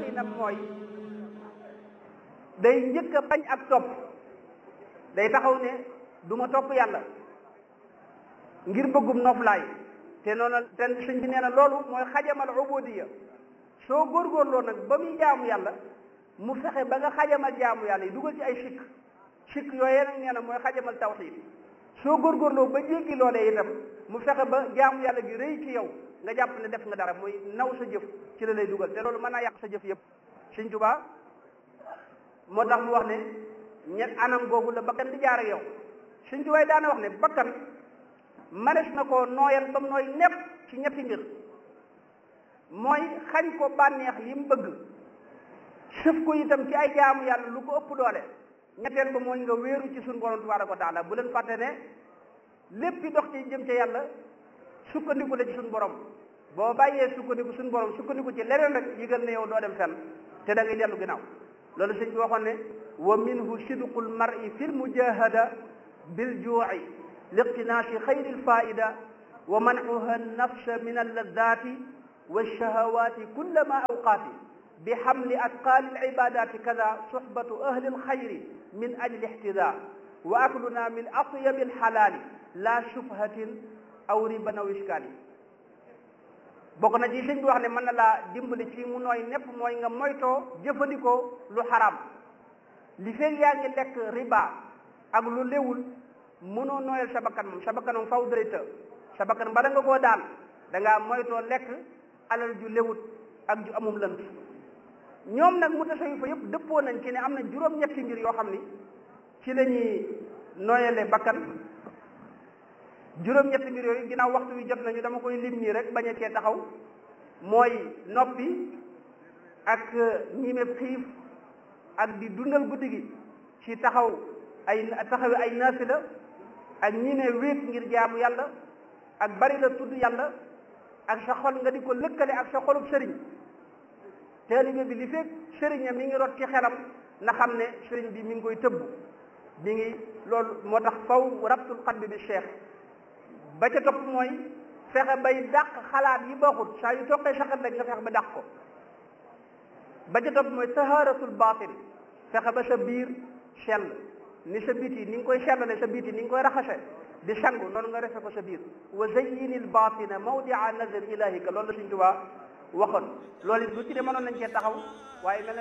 doxinam mooy day njëkk a bañ ak topp day taxaw ne du ma topp yàlla ngir bëggum noflaay te noonu te sëñ bi nee na loolu mooy xajamal ubudiya soo góorgóorloo nag ba muy jaamu yàlla mu fexe ba nga xajamal jaamu yàlla yi dugal ci ay sikk sikk yooyee nag nee na mooy xajamal tawxiid soo góorgóorloo ba jéggi loolee itam mu fexe ba jaamu yàlla gi rëy ci yow nga jàpp ne def nga dara muy naw sa jëf ci la lay dugal te loolu mën naa yàq sa jëf yëpp sëñ Tuubaa moo tax mu wax ne ñett anam googu la bakkan di jaar ak yow sëñ Tuubaa daana wax ne bakkan manes na koo nooyal ba mu nooy nepp ci ñetti mbir mooy xañ ko bànneex yi mu bëgg sëf ko itam ci ay jaamu yàlla lu ko ëpp doole ñetteel ba mooy nga wéeru ci suñu borom tabaaraka wa taala bu leen fàtte ne lépp dox ci jëm ca yàlla sukkandiku la ci suñu borom boo bàyyee sukkandiku suñu borom sukkandiku ci leneen rek yëgal ne yow doo dem fenn te da ngay dellu ginnaaw loolu sëñ bi waxoon ne wa minhu sidqul mar'i fil mujahada bil juu'i liqtinaasi xayri lfaida wa mancuha nafsa min alladati walshahawati kullama awqaati bi xamli atqaali alcibadati kada suxbatu ahli alxayri min ajli ixtida wa akluna min atyabi alxalaali la shubhatin aw riban aw iskaali bokk na ci sëñ bi wax ne mën na laa dimbali ci mu nooy nepp mooy nga moytoo jëfandikoo lu xaram li feeg yaa ngi lekk riba ak lu léwul mënoo nooyal sa bakkan moom sa bakkan moom faw dërëtë sa bakkan bala nga koo daan da ngaa moytoo lekk alal ju léwut ak ju amum lënt ñoom nag mu tasawi fa yëpp dëppoo nañ ci ne am na juróom-ñetti mbir yoo xam ni ci la ñuy nooyale bakkan juróom-ñetti mbir yooyu ginnaaw waxtu wi jot nañu dama koy lim ñii rek bañ a cee taxaw mooy noppi ak ñime xiif ak di dundal guddi gi ci taxaw ay taxawi ay naafila ak ñime wéet ngir jaamu yàlla ak bari la tudd yàlla ak sa xol nga di ko lëkkale ak sa xolub sëriñ taalibe bi li fekk sëriñam mi ngi rot ci xelam na xam ne sëriñ bi mi ngi koy tëbb mi ngi loolu moo tax faw rabtul qalbi bi cheikh ba ca topp mooy fexe bay dàq xalaat yi baaxut saa yu toqee sa xel rek nga fexe ba dàq ko ba ca topp mooy taharatul batin fexe ba sa biir sell ni sa biti ni nga koy sellale sa biti ni nga koy raxase di sangu noonu nga refe ko sa biir wa zayyinil batina mawdia nazar ilahika loolu la Sëñ Tuubaa waxoon loolu it lu ci de mënoon nañ cee taxaw waaye mel